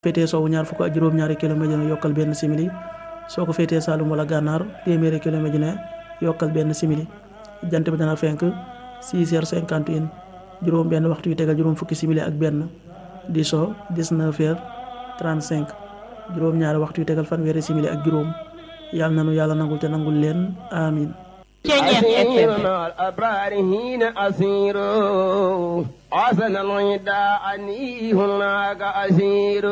féetee soowu ñaar fukk ak juróom-ñaari kilomètre ne yokkal benn simili soo ko féetee Saalum wala gànnaar téeméeri kilomètre ne yokkal benn simili jant bi dana fenk 6 heures 51 juróom benn waxtu yu tegal juróom fukki simili ak benn di so 19 heures 35 juróom ñaari waxtu yu tegal fanweeri simili ak juróom yàlla nanu yàlla nangul te nangul leen amin أسير مع الأبرار حين أسير عسل العدا عني هناك أسير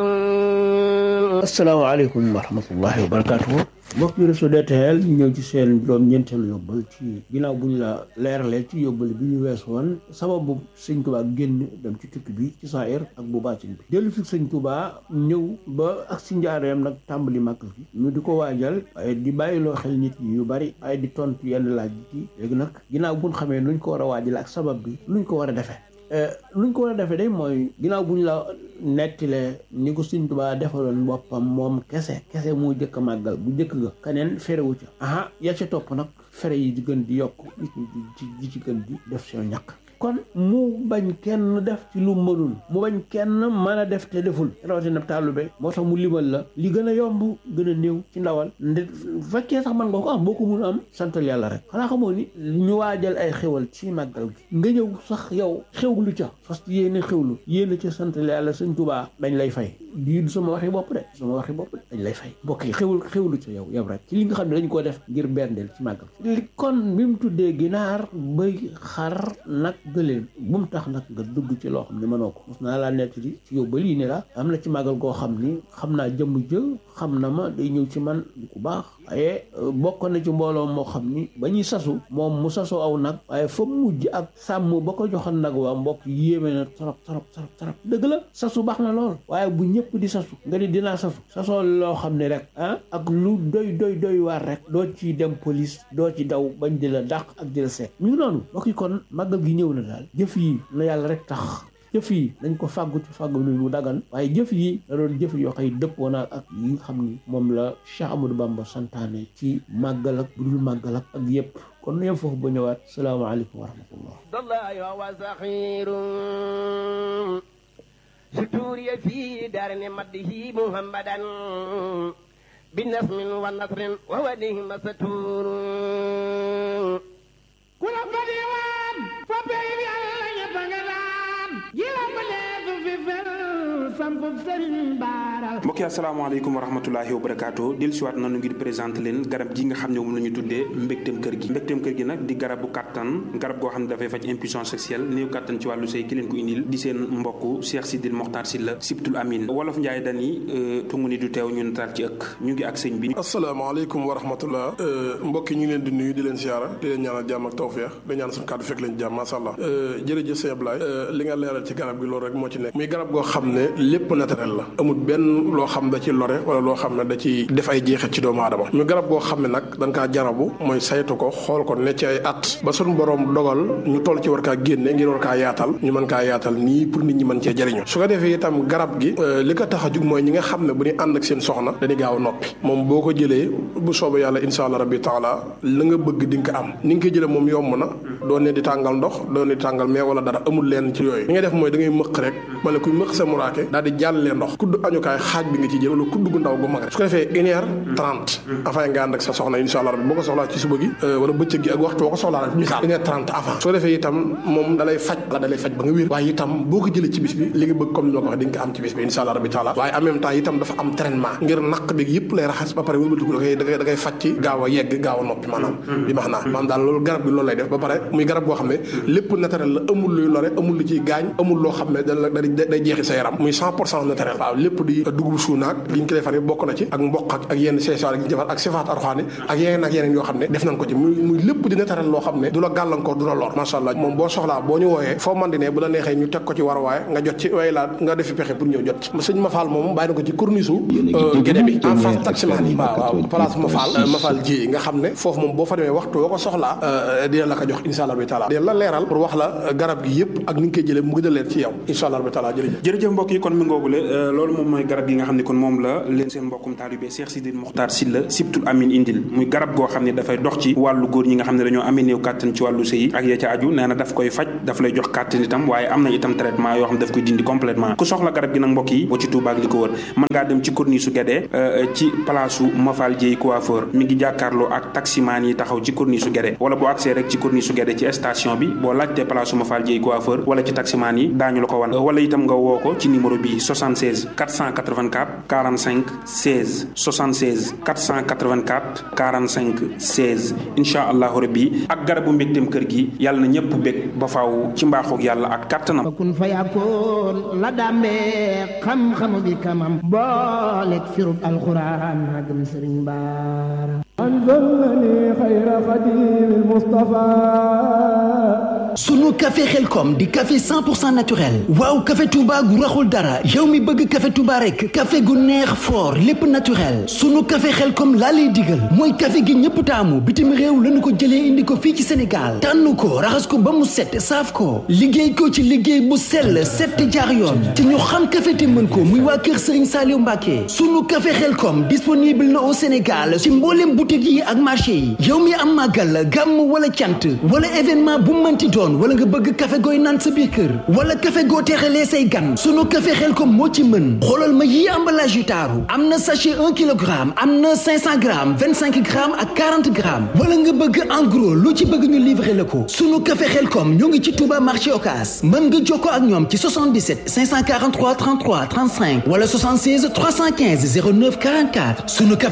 asalaamaaleykum wa rahmatullahi wa barakaatu mbokk yi Réseau DTL ñu ñëw ci seen juróom ñeenteelu yóbbal ci ginnaaw bu ñu la leeralee ci yóbbal bi ñu wees woon sababu sëñ Tuubaa génn dem ci tukki bi ci saayir ak bu baatin bi dellu fi sëñ Tuubaa ñëw ba ak si njaareem nag tàmbali màggal gi ñu di ko waajal waaye di bàyyiloo xel nit ñi yu bari ay di tontu yenn laaj yi léegi nag ginnaaw buñ xamee nuñ ko war a waajal ak sabab bi luñ ko war a defee luñ ko war a defee day mooy ginnaaw bu ñu la nettile ni ko Sëñ Tuubaa defaloon boppam moom kese kese moo jëkk a màggal bu jëkk ga keneen ferewu ca aha ya ca topp nag fere yi di gën di yokk nit ñi di di ci gën di def seen ñàkk kon mu bañ kenn def ci lu mënul mu bañ kenn mën a def te deful rawatina taalube moo tax mu limal la li gën a yomb gën a néew ci ndawal nde fekkee sax man nga ko am boo ko mun am santal yàlla rek xanaa xamoo ni ñu waajal ay xewal ci màggal gi nga ñëw sax yow xewlu ca fas yéene xewlu yéene ca santal yàlla sëñ Tuubaa dañ lay fay di du sama waxi bopp de sama waxi bopp de dañ lay fay mbokk yi xewul xewlu ca yow yow rek ci li nga xam ne dañ ko def ngir berndeel ci màggal li kon bi mu tuddee ginaar bëy xar nag gëléem bu mu tax nag nga dugg ci loo xam ne mënoo ko mos naa laa nettali ci yóbbal yi ne la am na ci màggal goo xam ni xam naa jëmm jë xam na ma day ñëw ci man di ku baax waaye bokk na ci mbooloo moo xam ni ba ñuy sasu moom mu sasu aw nag waaye fa mujj ak sàmm ba ko joxoon nag waa mbokk yéeme na trop trop trop trop dëgg la sasu baax na lool waaye bu ñëpp di sasu nga ni dinaa sasu sasoo loo xam ne rek ah ak lu doy doy doy waar rek doo ci dem police doo ci daw bañ di la dàq ak di la seet ñu ngi noonu mbokk yi kon màggal gi ñëw na daal jëf yi na yàlla rek tax jëf yi dañ ko fàggu ci fàggu lu mu dagan waaye jëf yi da doon jëf yoo xëy dëppoo na ak yi nga xam ni moom la Cheikh Amadou Bamba santaane ci màggal ak bu dul màggal ak ak yëpp kon nu yem foofu ba ñëwaat salaamaaleykum wa rahmatullah الله وسخير ستوري في دار مده محمدا بنسم ونصر وهو نهم ستور كل بديوان فبيبي على يتغنان جيلا مليك في فر سامبو سرين بارا mbokki asalaamaaleykum wa rahmatulahi wa barakaatu dellu siwaat nanu ngir présenté leen garab gi nga xam ne moom la ñu tuddee mbégteem kër gi mbégteem kër gi nag di garabu kàttan garab goo xam ne dafay faj impuissance sexuelle néew kàttan ci wàllu sëy ki leen ko indil di seen mbokk Cheikh Sidil Mokhtar Sylla Sibtul Amin wolof Njaay dani tungu ni du teew ñu nataal ci ëkk ñu ngi ak sëñ bi asalaamaaleykum wa rahmatullah mbokk yi ñu ngi leen di nuyu di leen siyaara di leen ñaanal jàmm ak tawfeex di ñaan suñu kàddu fekk leen jàmm masha Allah jërëjëf sëñ Ablaye li nga leeral ci garab gi loolu rek moo ci nekk muy garab goo xam ne lépp naturel la amul benn loo xam da ci lore wala loo xam ne da ci def ay jeexit ci doomu aadama ñu garab goo xam ne nag dañ kaa jarabu mooy saytu ko xool ko ne ci ay at ba suñu borom dogal ñu toll ci war kaa génne ngir war kaa yaatal ñu mën kaa yaatal nii pour nit ñi mën cee jëriñu su ko defee itam garab gi li ko tax a jug mooy ñi nga xam ne bu ñu ànd ak seen soxna dañuy gaaw a noppi moom boo ko jëlee bu soobee yàlla insha allah rabbi taala la nga bëgg di nga ko am ni nga koy jëlee moom yomb na doo ne di tàngal ndox doo ne di tàngal mais wala dara amul leen ci yooyu li ngay def mooy da ngay mëq rek ma ne kuy mëq sa muraake daal di jàllee ndox kudd añukaay xaaj bi nga ci jël wala kudd gu ndaw gu mag rek su ko defee une heure trente avant nga ànd ak sa soxna insha allah rabbi boo ko soxlaa ci suba gi wala bëccëg gi ak waxtu boo ko soxlaa rek misaal une heure trente avant su ko defee itam moom dalay faj la dalay faj ba nga wér waaye itam boo ko jëlee ci bis bi li nga bëgg comme ni ma ko waxee di nga ko am ci bis bi insha allah rabbi taala waaye en même temps itam dafa am traitement ngir naq bi yëpp lay raxas ba pare wëlbatiku da koy da koy da koy faj ci gaaw a yegg gaaw a noppi maanaam bi max naa maanaam daal loolu garab bi loolu lay def ba pare muy garab boo xam ne lépp naturel la amul luy lore amul lu ciy gaañ amul loo xam ne da la day jeexi sa yaram muy cent pour cent naturel waaw lépp di dugub suunaak li ñu ko defar bokk na ci ak mboq ak ak yenn seesaar yi ñu defar ak sifaat arxaani ak yeneen ak yeneen yoo xam ne def nañ ko ci muy muy lépp di naturel loo xam ne du la gàllankoor du la lor macha allah moom boo soxlaa boo ñu wooyee foo man di ne bu la neexee ñu teg ko ci war waaye nga jot ci waaye laa nga defi pexe pour ñëw jot ci sëñ Mafal moom bàyyi na ko ci corniche gédé bi en face taximaan yi waaw waaw place Mafal Mafal ji nga xam ne foofu moom boo fa demee waxtu boo ko soxlaa dina la ko jox insha allah bi taala dina la leeral pour wax la garab gi yëpp ak ni nga koy jëlee mu gën a leer ci yow insha allah bi taala jërëjëf jërëjëf mbokk yi kon mi ngoogule loolu moom mooy garab yi nga xam ne kon moom la leen seen mbokkum taalibe Cheikh Sidil Mokhtar Sylla Sibtul Amin indil muy garab goo xam ne dafay dox ci wàllu góor ñi nga xam ne dañoo amee néew kàttan ci wàllu sëy ak ya ca aju nee na daf koy faj daf lay jox kàttan itam waaye am na itam traitement yoo xam ne daf koy dindi complètement ku soxla garab gi nag mbokk yi boo ci Touba ak li ko wër mën ngaa dem ci corniche su Guédé ci place su Mafal Dieye coiffeur mi ngi jàkkaarloo ak taximaan yi taxaw ci corniche su Guédé wala boo accès rek ci corniche su Guédé ci station bi boo laajtee place su Mafal Dieye coiffeur wala ci taximaan yi daañu la ko wan wala itam nga woo ko ci numéro bi 76 484 45 16 76 484 45 16 incha allahu rabbi ak garabu mbégteem kër gi yàlla na ñëpp bég ba faaw ci mbaaxoog yàlla ak kàttanam kun fa yakkoon la dàmbee xam-xamu bi kamam booleeg firub alxuraan magam sëriñ baara anzalani xayra xadim Mustafa sunu café xelkom di café 100% naturel waaw café Touba gu raxul dara yow mi bëgg café Touba rek café gu neex fort lépp naturel sunu café xelkom laa lay digal mooy café gi ñëpp taamu bitim réew lañu ko jëlee indi ko fii ci Sénégal tànn ko raxas ko ba mu set saaf ko liggéey ko ci liggéey bu sell set jaar yoon te ñu xam café te mën ko muy waa kër Serigne Saliou Mbacké sunu café xelkom disponible na au Sénégal ci mboolem boutique yi ak marché yi yow mi am màggal gàmm wala cant wala événement bu mënti doon wala nga bëgg café gooy naan sa biir kër wala café goo teexalee say gan sunu café xel kom moo ci mën xoolal ma yii emballage yu taaru am na sachet 1 kilogramme am na 500 grammes 25 grammes ak 40 grammes wala nga bëgg en gros lu ci bëgg ñu livrer la ko sunu café xel kom ñoo ngi ci Touba marché Ocass mën nga jokkoo ak ñoom ci 77 543 33 35 wala 76 315 09 44 sunu café